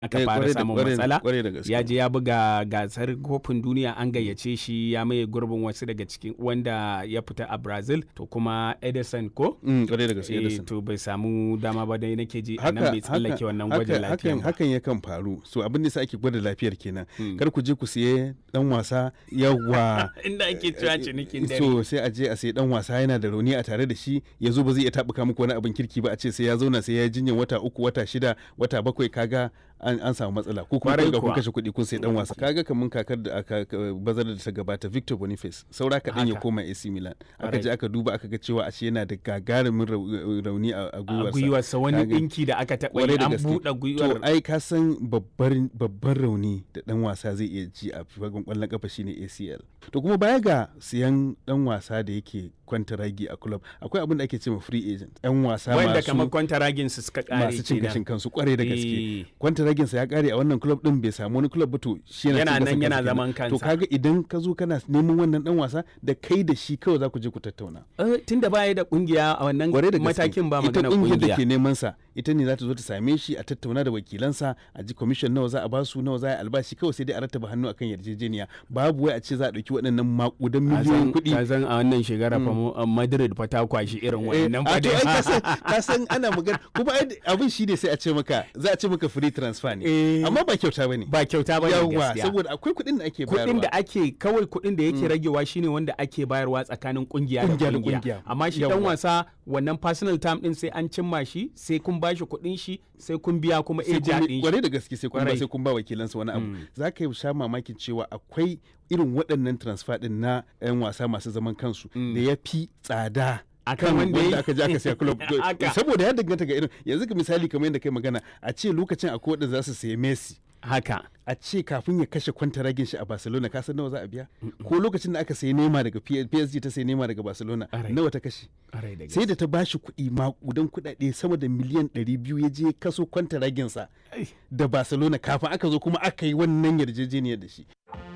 aka Eh, fara kwarai da- samun kwarai da- matsala kwarai da gaske. ya je ya buga gasar kofin duniya an gayyace shi ya maye gurbin wasu daga cikin wanda ya fita a brazil to kuma edison ko Mm, kwarai da gaske Eh, Edison. to bai samu dama ba dai nake ji a nan bai tsallake wannan gwajin haka- lafiya hakan, ba hakan yakan faru so abin da sa ake gwada lafiyar kenan Mm. kar ku je ku siye dan wasa yawa inda ake cewa cinikin dare so sai a je a sai dan wasa yana da rauni a tare da shi ya zo ba zai iya tabuka muku wani abin kirki ba a ce sai ya zauna sai ya jinyar wata uku wata shida wata bakwai kaga an, an samu matsala ko kuma Kwarai kun ga kun kuwa. kashe kuɗi kun sai dan wasa kaga kamun kakar da aka ka- bazar da ta gabata Victor Boniface saura kaɗan ya Haka. koma AC Milan aka Kwarai. je aka duba aka ga cewa ashe yana da gagarumin rau- rauni a a a gwiwarsa gwiwarsa wani Kaga- ɗinki da aka taɓa Kwarai yi da an gaske. buɗe gwiwar To ai ka san babbar babban rauni da dan wasa zai iya ji a fagen kwallon kafa shine ACL. To kuma baya ga siyan dan wasa da yake kwantaragi a club akwai abin da ake cewa free agent. Yan wasa wanda kamar masu kwantaragin su suka kare masu cin gashin kenan kansu kwarai da Eh. gaske. Kwantaragin sa ya kare a wannan club din bai samu wani club ba to shi yana Yana cin nan gashin yana kansa zaman kenan. To kansa. kaga idan ka zo kana neman wannan dan wasa da kai da shi kawai za ku je ku tattauna. Eh, tunda baya da kungiya a wannan kwarai da gaske matakin ba ita magana kungiyar da kungiya ke neman sa ita ne za ta zo ta same shi a tattauna da wakilansa a ji commission nawa za a basu nawa za a yi albashi kawai sai dai a rattaba hannu akan yarjejeniya babu wai a ce za a dauki waɗannan makudan miliyoyin kuɗi ka san a wannan shekara fa mu- a Madrid fa ta kwashi irin Eh, wannan a fa to ai ka san- dai. ka san ana magana kuma ai abin shi ne sai a ce maka za a ce maka free transfer ne Eh. amma ba kyauta bane ba kyauta ba ne yawa gaskiya saboda akwai kuɗin da ake bayarwa kuɗin da ake kawai kuɗin da yake ragewa shine wanda ake bayarwa tsakanin kungiya da Kungiya da kungiya kungiya. amma shi dan Yawwa. wasa wannan personal time din sai an cimma shi sai kun bashi kuɗin shi sai kun biya kuma sai eja kun din shi kwarai da gaske sai kun ba Kwarai. sai kun ba wakilansa wani abu za ka yi sha mamakin cewa akwai irin waɗannan transfer din na 'yan wasa masu zaman kansu da ya fi tsada Akan kan wanda wanda ya- aka je aka siya club Haka. saboda ya danganta ga irin yanzu ka misali kamar yadda kai magana a ce lokacin akwai wanda za su sayi Messi haka a ce kafin ya kashe kwantaragin shi a Barcelona ka san nawa za a biya ko lokacin da aka sayi Neymar daga P- PSG ta sayi Neymar daga Barcelona Ƙwarai. nawa ta kashe Ƙwarai da sai da ta bashi kuɗi makudan kuɗaɗe sama da miliyan 200 ya je kaso kwantaraginsa Ai. da Barcelona kafin aka zo kuma aka yi wannan yarjejeniyar da shi.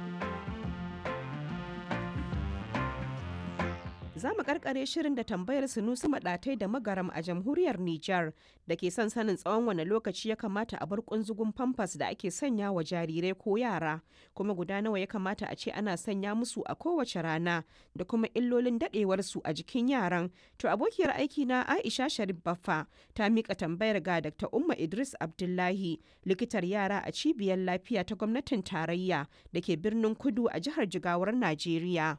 Za mu karkare shirin da tambayar Sunusi Maɗatai da Magaram a jamhuriyar Nijar da ke son sanin tsawon wane lokaci ya kamata a bar kunzugun famfas da ake sanya wa jarirai ko yara, kuma guda nawa ya kamata a ce ana sanya musu a kowace rana da kuma illolin daɗewarsu a jikin yaran. To abokiyar aiki na Aisha Sharif Baffa ta mika tambayar ga Dr. Umma Idris Abdullahi, likitar yara a cibiyar lafiya ta gwamnatin tarayya da ke birnin Kudu a jihar Jigawar Najeriya.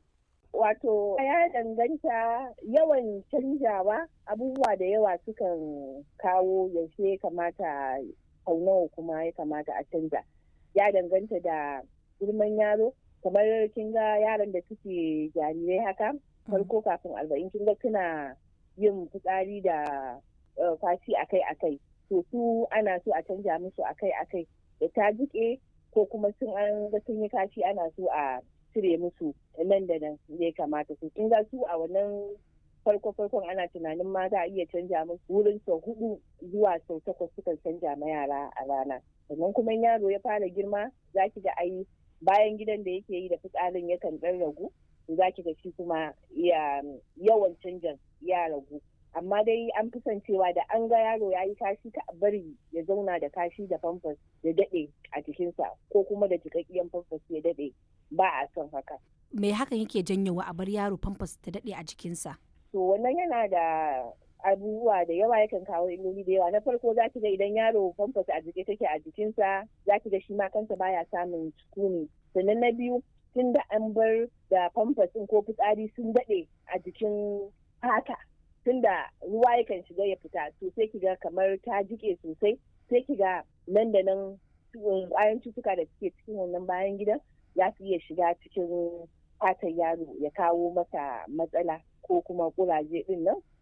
Wato ya danganta yawan canjawa abubuwa da yawa sukan kawo yaushe ya kamata sau nawa kuma ya kamata a canja. Ya danganta da girman yaro, kamar kin ga yaran da suke jarirai haka, farko kafin arba'in kin ga suna yin fitsari da eh, fashi akai-akai. To su ana so a canja musu akai-akai da ta jike ko kuma sun an ga sun yi kashi ana so a cire musu nan da nan ya kamata su kin ga su a wannan farko farkon ana tunanin ma za a iya canja musu wurin sau hudu zuwa sau takwas sukan canja ma yara a rana sannan kuma in yaro ya fara girma za ki ga ai bayan gidan da yake yi da fitsarin yakan dan ragu za ki ga shi kuma ya yawan canjan ya ragu amma dai an fi son cewa da an ga yaro ya yi kashi ka bari ya zauna da kashi da famfas ya daɗe a jikinsa ko kuma da jikakkiyan famfas ya daɗe ba a son haka. me hakan yake janyowa a bar yaro famfas ta daɗe a jikinsa To wannan yana da abubuwa da yawa yakan kawo illoli da yawa na farko za ki ga idan yaro famfas a jike take a jikinsa za ki ga shi ma kansa baya samun sukuni sannan na biyu tun da an bar da famfas ɗin ko fitsari sun daɗe a jikin fata tun da ruwa yakan shiga ya fita to sai ki ga kamar ta jike sosai sai ki ga nan da nan ƙwayan cutuka da suke cikin wannan bayan gidan za su iya shiga cikin fatar yaro ya kawo masa matsala ko kuma kuraje din nan